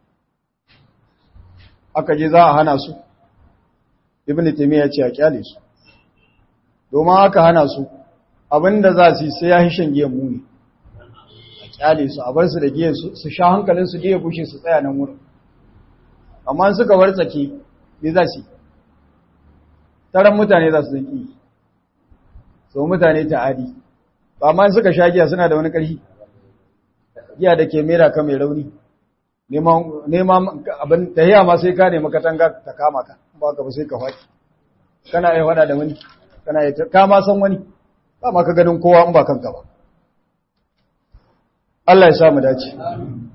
aka je za a hana su ibn taymiya ce a kyale su domin aka hana su abinda za su yi sai ya hishin giyan muni a kyale su a bar su da giyan su sha hankalin su giya bushe su tsaya nan wurin amma suka wartsake ne za su taron mutane za su zaki so mutane ta'adi ba ma suka sha giya suna da wani ƙarfi giya da ke mera ka mai rauni neman abin tahiya ma sai ka nemi katanga ta kama ka ba ka ba sai ka faɗi kana yi faɗa da wani kana yi ka ma san wani ba ma ka ganin kowa in ba kanka ba Allah ya sa mu dace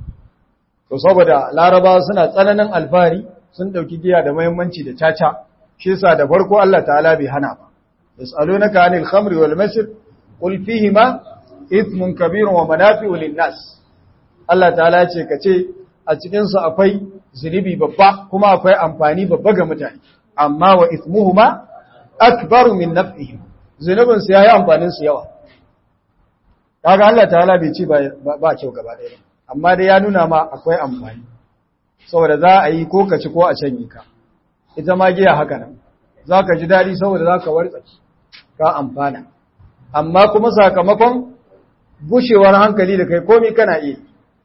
to saboda laraba suna tsananin alfahari sun dauki giya da muhimmanci da caca shi yasa da farko Allah ta'ala bai hana ba yas'alunaka 'anil khamri wal maisir qul fihima ithmun kabirun wa manafi'u lin-nas Allah ta'ala ya ce kace a cikin su akwai zunubi babba kuma akwai amfani babba ga mutane amma wa ithmuhuma akbaru min naf'ihim zunubin su yayi amfanin su yawa kaga Allah ta'ala bai ci ba kyau gaba ɗaya amma dai ya nuna ma akwai amfani saboda za a yi ko ka ci ko a canye ka ita ma giya haka nan za ka ji daɗi saboda za ka wartsaki ka amfana amma kuma sakamakon gushewar hankali da kai komi kana iya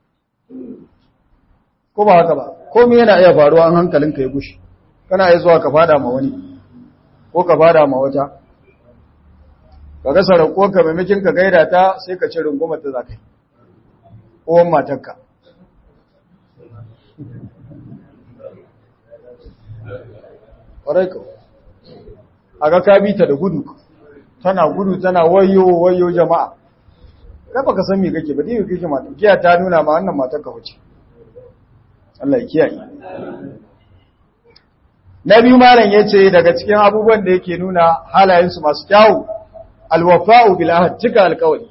ko ba haka ba komi yana iya faruwa an hankalinka ya gushe kana iya zuwa ka fada ma wani ko ka fada ma wata ka ga sarako ka maimakin ka gaida ta sai ka ci rungumar ta zakai uwan matarka ƙwarai ka a ga ka bi ta da gudu tana gudu tana wayo wayo jama'a kai baka san me kake ba dai kake mata giya ta nuna ma wannan matar ka wuce Allah ya kiyaye na biyu malam yace daga cikin abubuwan da yake nuna halayen su masu kyawu alwafa'u bil ahd cika alqawli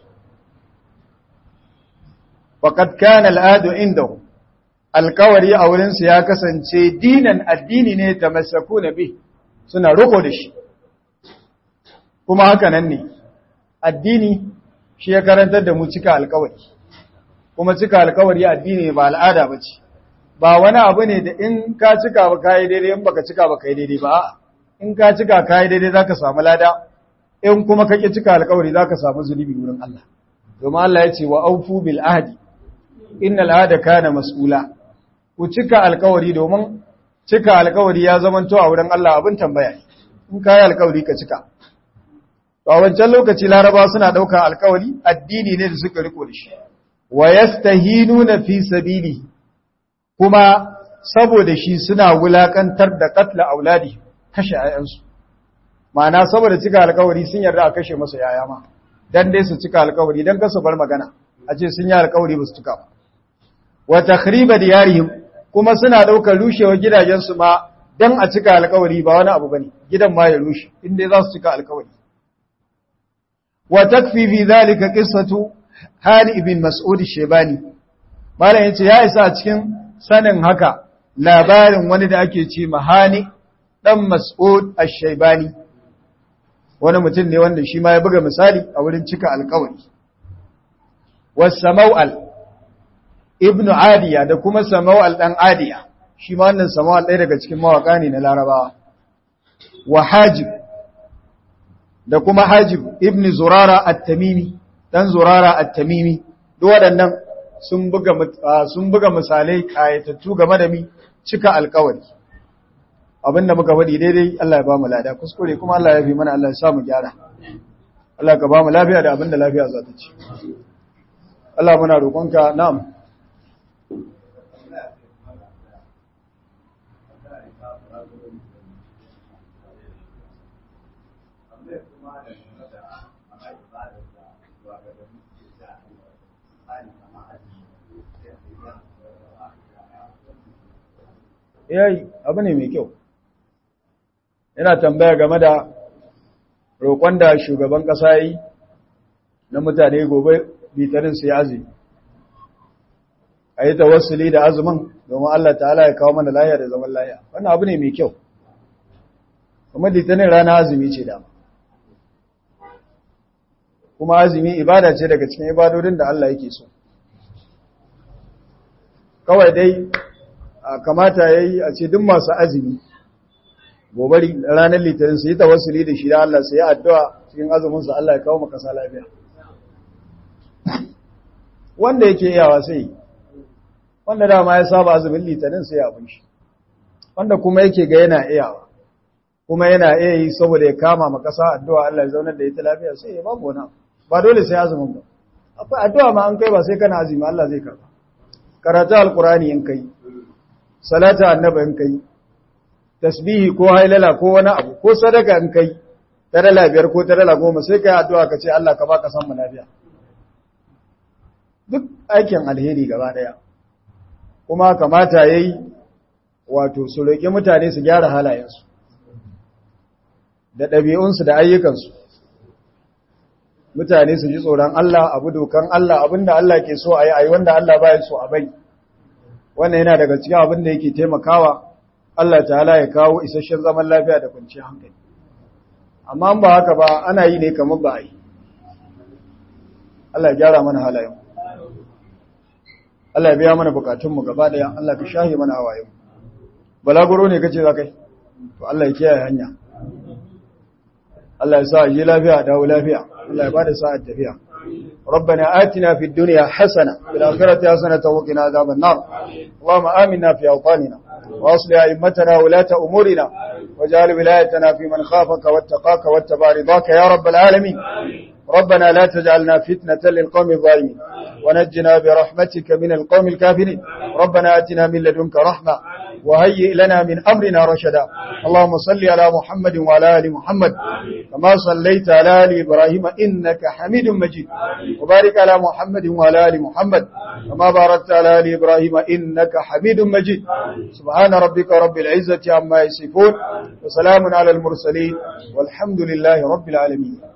faqad kana al'adu indahu alkawari a wurin su ya kasance dinan addini ne tamassakuna bi suna riko da shi kuma haka nan ne addini shi ya karantar da mu cika alkawari kuma cika alkawari addini ba al'ada ba ce ba wani abu ne da in ka cika ba kayi daidai in baka cika ba kayi daidai ba in ka cika kayi daidai zaka samu lada in kuma kake cika alkawari zaka samu zunubi wurin Allah domin Allah ya ce wa aufu bil ahdi innal ahda kana mas'ula ku cika alkawari domin cika alkawari ya zamanto a wurin Allah abin tambaya ne in kayi alkawari ka cika a wancan lokaci laraba suna ɗaukar alkawari addini ne da suka riko da shi wa yastahinuna fi sabili kuma saboda shi suna wulakantar da katla auladi kashe ayansu ma'ana saboda cika alkawari sun yarda a kashe masa yaya ma dan dai su cika alkawari dan kasu bar magana a ce sun yi alkawari ba su cika ba wa takhriba diyarihim kuma suna ɗaukar rushewar gidajensu ma dan a cika alkawari ba wani abu bane gidan ma ya rushe inda za su cika alkawari وتكفي في ذلك قصة هاني بن مسعود الشيباني malam yace ya isa a cikin sanin haka labarin wani da ake ce mahani dan Mas'ud ash-Shaybani wani mutum ne wanda shi ma ya buga misali a wurin cika alƙawari was-Samawal ibnu Adiya da kuma Samawal dan Adiya shi ma wannan Samawal ɗaya daga cikin mawaka ne na Larabawa wa Hajib da kuma Hajib ibn Zurara at-Tamimi dan Zurara at-Tamimi duk waɗannan sun buga sun buga misalai kayatattu game da mi cika alƙawari abinda muka faɗi daidai Allah ya ba mu lada kuskure kuma Allah ya fi mana Allah ya sa mu gyara Allah ka ba mu lafiya da abinda lafiya za ta ci Allah muna roƙonka na'am yayi abu ne mai kyau yana tambaya game da roƙon da shugaban ƙasa yi na mutane gobe bitarin su ya azumi a yi tawassuli da azumin domin Allah ta'ala ya kawo mana laya da zaman laya wannan abu ne mai kyau kuma litinin rana azumi ce dama kuma azumi ibada ce daga cikin ibadodin da Allah yake so kawai dai kamata ya yi a ce duk masu azumi gobe ranar litinin su yi tawassuli da shi da Allah su yi addu'a cikin azuminsu Allah ya kawo makasa lafiya wanda yake iyawa sai wanda dama ya saba azumin litinin sai abin shi wanda kuma yake ga yana iyawa kuma yana iya yi saboda ya kama makasa addu'a Allah ya zaunar da ita lafiya sai ya babu wani ba dole sai azumin ba akwai addu'a ma an kai ba sai kana azumi Allah zai karba karatu alkurani in kai salata annaba in kai tasbihi ko hailala ko wani abu ko sadaka in kai ta dala biyar ko ta dala goma sai kai addu'a ka ce Allah ka baka san mu lafiya duk aikin alheri gaba daya kuma kamata yayi wato su roki mutane su gyara halayensu da ɗabi'unsu da ayyukansu mutane su ji tsoron Allah abu dokan Allah abinda Allah ke so a yi a yi wanda Allah baya so a bai wannan yana daga cikin abin da yake taimakawa Allah ta'ala ya kawo isasshen zaman lafiya da kwanciyar hankali amma ba haka ba ana yi ne kamar ba a yi Allah ya gyara mana halayen Allah ya biya mana bukatunmu gaba daya Allah ka shahi mana hawayen balaguro ne kace za kai to Allah ya kiyaye hanya Allah ya sa yi lafiya dawo lafiya Allah ya bada sa'ar tafiya ربنا آتنا في الدنيا حسنة في الآخرة حسنة وقنا عذاب النار اللهم آمنا في أوطاننا وأصلح أئمتنا ولاة أمورنا واجعل ولايتنا في من خافك واتقاك واتبع رضاك يا رب العالمين ربنا لا تجعلنا فتنة للقوم الظالمين ونجنا برحمتك من القوم الكافرين ربنا آتنا من لدنك رحمة وهيئ لنا من أمرنا رشدا اللهم صل على محمد وعلى آل محمد كما صليت على آل إبراهيم إنك حميد مجيد وبارك على محمد وعلى آل محمد كما باركت على آل إبراهيم إنك حميد مجيد سبحان ربك رب العزة عما يصفون وسلام على المرسلين والحمد لله رب العالمين